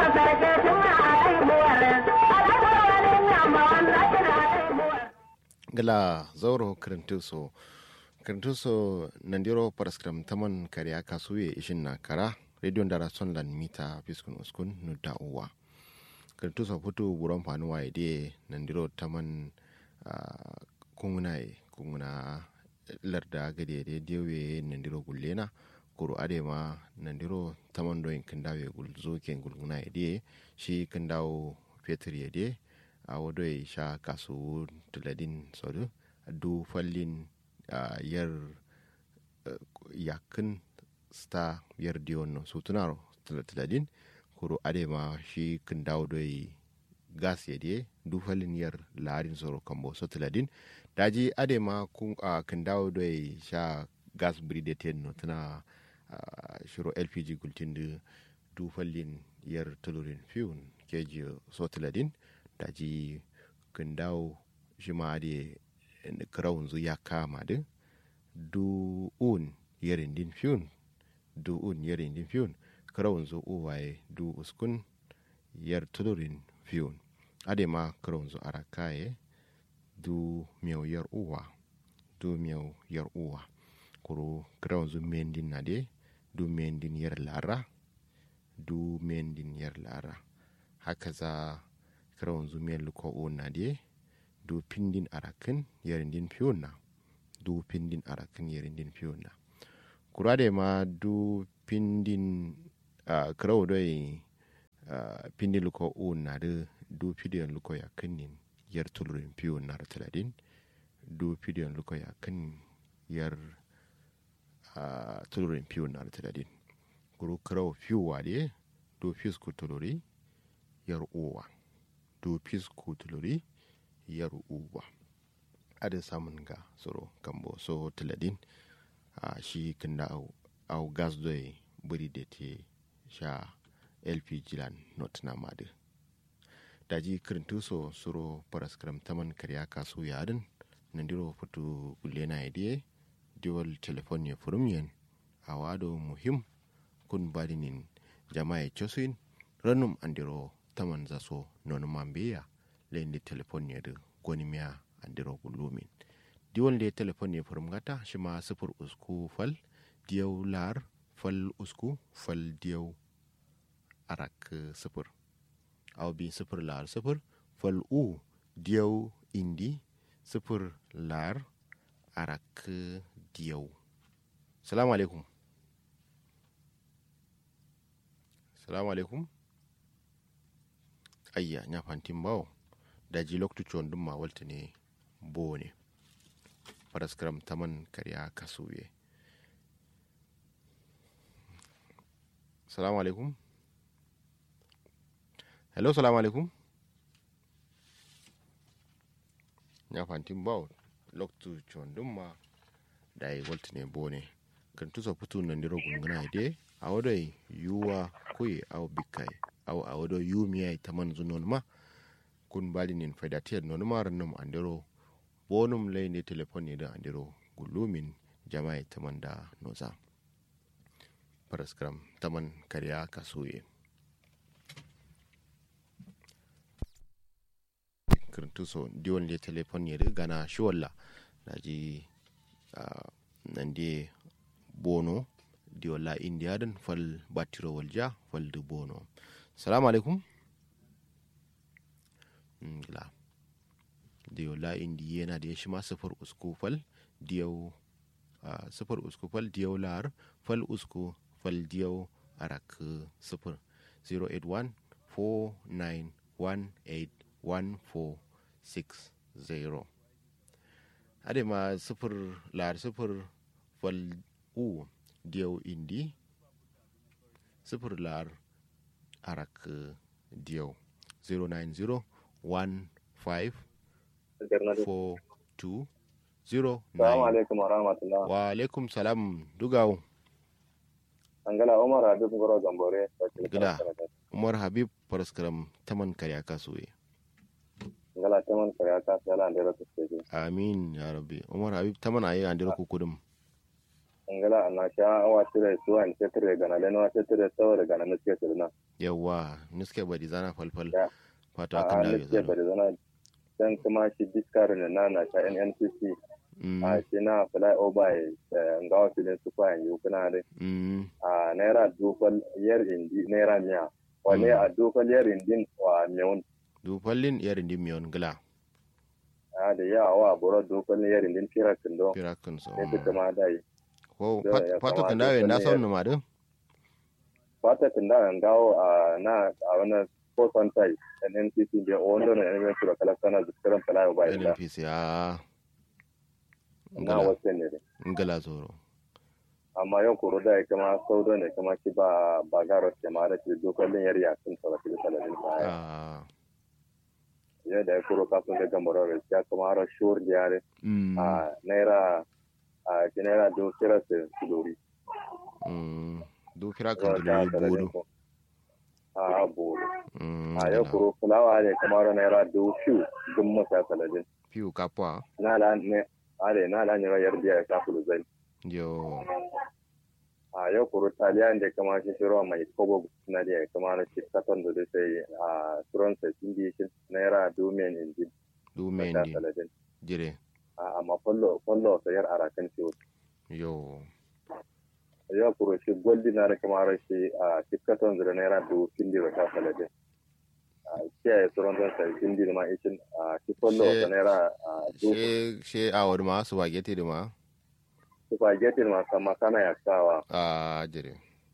gala zauro kirintuso kirintuso nandiro paraskram taman kariya kasuye ishin na kara radio dara son lan mita fiskun uskun nudda uwa kirintuso putu buron fanuwa ide nandiro taman uh, kungunai kunguna larda gade de dewe nandiro gullena kuru adema nandiro taman doyin kindawe gulzo ken gulguna ide shi kindawo fetur yade a wado ya sha kasu tuladin sodu du fallin yar yakin sta yar diyon su tunaro tuladin kuro adema shi kin dawo da gas ya de du fallin yar larin soro kambo so tuladin daji adema kun kin dawo da sha gas bridated no tuna shiro lpg gultin da du fallin yar tulurin fiyon keji so tuladin daji dawo shi ma da krawun zu ya kama din du un yerin din fiyun du un yerin din fiyun krawun zu uwaye du uskun yar tulurin fiyun ade ma krawun zu arakaye du miyau yar uwa du miyau yar uwa kuro krawun zu mendin na de du mendin yar lara du mendin yar lara haka za krawon zumiyar luko o na de do pindin arakin yarindin fiyon na do pindin arakin yarindin fiyon na kura da ma do pindin uh, krawo doi uh, pindin luko o na de do pidiyon luko ya kinin yar tulurin fiyon na rataladin do pidiyon luko ya kan yar uh, tulurin fiyon na rataladin kuro krawo fiyowa de do fisko tuluri yar uwa do pisco tuluri yar uwa adin samun ga tsoro kambo so tiladin a shi kinda au, au gas doy buri da te sha lpg lan not na madu daji kirintu so suro paraskram taman karya kasu yadin nandiro futu gulena idie diwal telefon ya furumiyan a wado muhim kun badinin jama'a chosin ranum andiro taman zaso non mambeya lende telefon ya da goni miya andiro gulumin diwon le telefon ya furum gata shi ma sifir usku fal diyau lar fal usku fal diyau arak sifir aw bi sifir lar sifir fal u diyau indi sifir lar arak diyau salamu alaikum salamu alaikum ayya nya fantin bawo da ji lokacin dun ma walta ne bo ne paraskram taman karya kasuye salamu alaikum hello salamu alaikum nya fantin bawo lokacin dun ma da yi walta ne bo ne kan tusa fito nan diro gunguna ide a wadai yuwa kuyi au bikai au a wado yumiya ta man zunon ma kun bali nin faidatiyar non maran num andiro bonum lay ne telefon ne da andiro gulumin jama'i ta man da noza paraskram taman karya kasuye kirintuso diwon le telefon ne gana shi walla da ji nan de bono diwala indiya dan fal batiro walja fal du bono salamu alaikum ngila diyo la indi yana da ya shi ma sifar usku fal diyau sifar usku fal diyau lar fal usku fal diyau arak sifar 081 49181460 ade ma sifar lar sifar fal u diyau indi sifar lar arak diyau 090 15 42 0 Salamu alaikum wa rahmatullah. wa alaikum salam dugawo Angala Umar Habib Goro Gambore. Gila. umar habib paraskaram taman karya kasuwe Angala Taman Kariya ta sala da rasu ce. amin ya rabbi umar habib taman ayi andira kukudum Angala ana sha awa tire suwa in tire gana da nawa tire sawa da gana nake sirna. yawa niske bari zana falfal Ya. fata a kan dawo nake bari zana dan kuma shi diskar ne na na ta NNPC a shi na fly over ga wasu ne su kwayan yi kuna da a naira dufal yar indi naira miya wane a dufal yar indin wa miyun dufallin yar indi miyon gila a da yawa wa buro dufal yar indin firakin do firakin so ne duka ma da yi ko Da ya fata kan kamata dawo na wani son ya- numa din fatatin da an gawo a na a wani kosan tai NNPC da wanda na yanzu su da kalakana zikiran fly over da NPC a na ngala wasu ne dai. ngala zoro amma yau koro da ya kama saudo ne kama ki ba ba garo ke ma da ke dokalin yar yakin sa wakil saladin sa ya ah ya da ya koro kafin da gambaro da ya kama har shur da yare mm a naira a ki naira do kira se kudori mm du firakin dulu bodo a bolo mm a yau ngala. koro fulawa ne kama har naira do fiu gun masa saladin piu kapwa na la ne ale na la ne yar biya ya kafulu zai yo a yau kuro taliyan da kama shi shiro mai kobo na da kama na shi katon da sai a turon sa sun bi shi naira domin inji du da mendi saladin jire a amma fallo fallo sayar arakan ciwo yo yau kuro shi goldi na da kama ra shi a shi katon da naira do kindi da saladin a kiyaye turon don sa kindi da ma ishin a shi fallo She- da naira a do she she awar ma spaghetti di ma spaghetti ma sama kana ya sawa a jire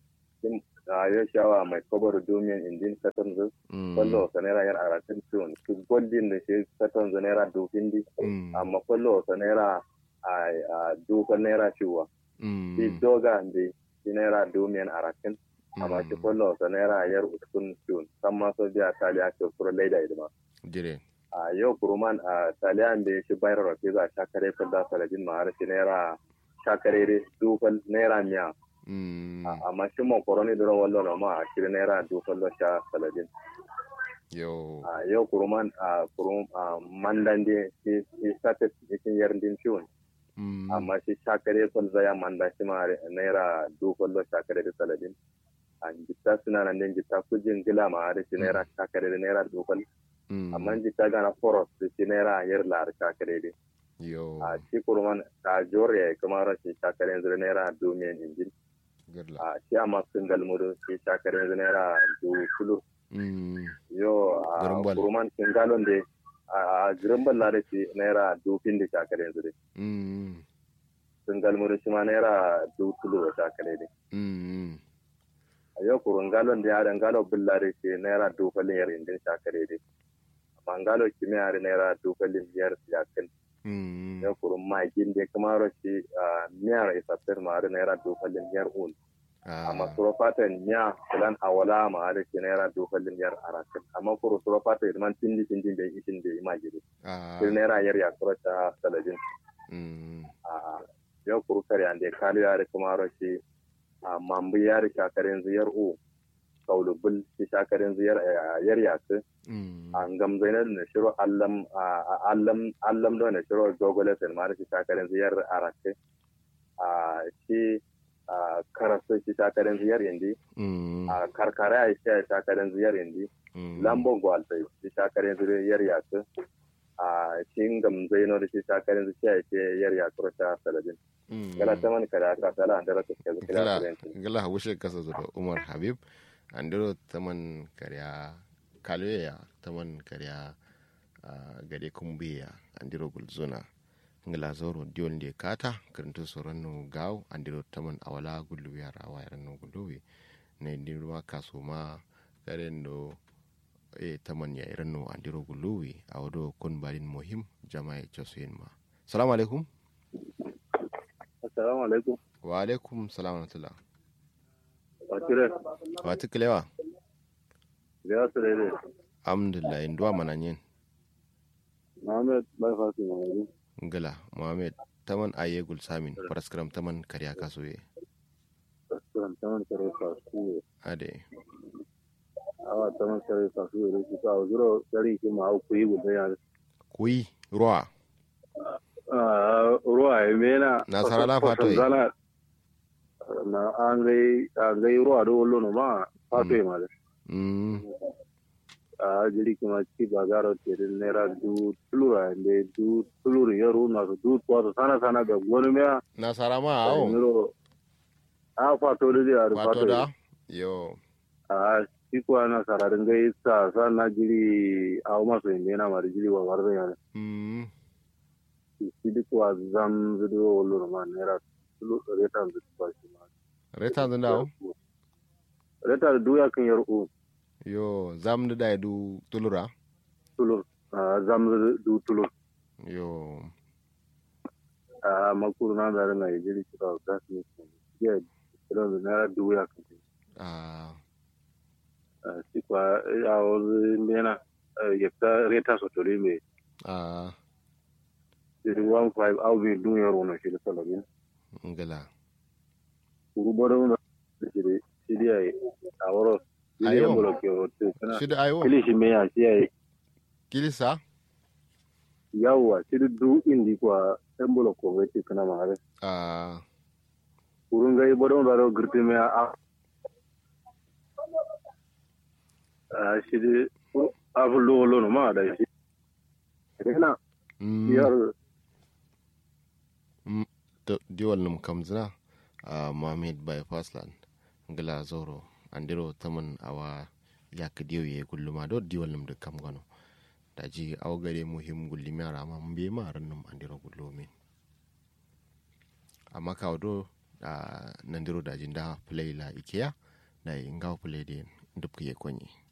a yau shawa mai kobar domin injin katon da mm kwallo sa naira yar arakan ciwon su goldin da shi katon za naira dofin di mm amma kwallo sa naira a dofin naira ciwa mm shi doga da shi naira domin arakan amma shi kwallo sa naira yar uskun ciwon san ma so biya taliya ke kuro laida idima jire a yau kuruman a taliya da shi bayar rafi za a shakare fadda saladin ma har shi naira shakare dofin naira miya mm amma shi makaroni da rawar lona ma a shirin naira dofin lo sha saladin yo a yau kuruman a kurum a mandan de shi shi sata cikin yardin ciwon mm amma shi shakare kwal zaya manda shi ma naira dukkan lo shakare da saladin a jitta suna nan din jitta kujin gila ma da shi naira shakare da naira dukkan mm amma jitta gana foros da shi naira yar lar shakare da yo a shi kuruman a jore kuma rashin shakare yanzu da naira domin injin gurla a shi amma sun galmuru shi shakare yanzu naira dukulu mm yo a Garimbal. kuruman sun galon da a girimbal la da shi naira dufin da shakare yanzu da mm sun galmuru shi ma naira dukulu da shakare da mm a yau kurun galon da yaran galo bulla da shi naira dufalin yar indin shakare da amma galo kimiyya da naira dufalin yar yakin mm yau kurun magin da kuma rashi miyar isafir ma da naira dufalin yar un amma surofatan miya filan awala ma da shi naira dufalin yar arakin amma kuru surofatan idman tindi tindi bai ishin da ima gidi shi naira yar ya surata salajin mm yau kuru kare an da kaliya da kuma rashi mambu yar shakarin ziyar u kaulubul shi shakarin ziyar yar yasu mm an gamzainar na shiro allam allam allam da na shiro gogole sen ma da shi shakarin ziyar arake a shi karasu shi shakarin ziyar indi mm a karkara ya shi shakarin ziyar indi mm lambo gwalta shi shakarin ziyar yasu a shi gamzainar da shi shakarin ziyar shi yar yasu ta saladin mm gala ta man kada ka sala an da rasa ke zikira gala kurenci gala wushe kasa zuwa umar habib andiro taman karya kalweya taman karya ah, gade kumbiya andiro gulzuna ngala zoro diol de kata karanto sorano gaw andiro taman awala gullu yara wayar no gulluwi ne dirwa kasuma karendo e taman ya irano andiro gulluwi awdo kon balin muhim jama'i chosuyin ma salamu alaikum assalamu alaikum wa alaikum salam wa rahmatullah wakire wati kilewa da su daidai alhamdulillah induwa mananyen Muhammad bai fasu mai ngala mohamed taman aye gul samin paraskram taman karya kasoye restaurant taman kare fasu ade awa taman kare fasu da shi ka zuro dari ki ma ku yi guda ya kuyi ruwa ruwa ya mena Nasara la fato yi. zana na an gai an gai ruwa da wallo no ma fato ma da mm a jiri kuma ci ba garo tere naira du tulura inde du tulur yaro na su du to sana sana ga gonu mea nasara ma awo niro a fato da ya da wato fato da yo a shi ko ana sararin ga isa sa na jiri a ma so inde na mari jiri wa warda ya mm shi duk wa zam zudo wolo ma naira tulur reta zudo ba shi ma reta da dawo reta du ya kan yaro yo zam da da du tulura tulur a zam du tulur yo a makuru na da na jiri kira da su ya kira da naira du ya kan ah si kwa a wani mena yekta reta sotori me ah siri one five au bi dun yaro na shi da salamin ngala kuru bada wuna da shiri shiri ya yi a waro shiri Ayo. ya bolo ke wote kana shida ayo kili shi me ya shi ya yi kilisa yawa shiri du indi kwa yan bolo ko wote kana ma hare ah kuru nga yi bada wuna da girti me a a shiri a fullo wolo no ma da shi kana mm yar to diwal num kamzina a mohammed bypass land ngala zoro andiro taman awa yak diyo ye gulluma do diwal num de kam gano daji aw gare muhim gulli mi ara ma mbe ma ran num andiro gullumin amma kawo do a nandiro daji nda play la ikea na ngaw play de ndupke konyi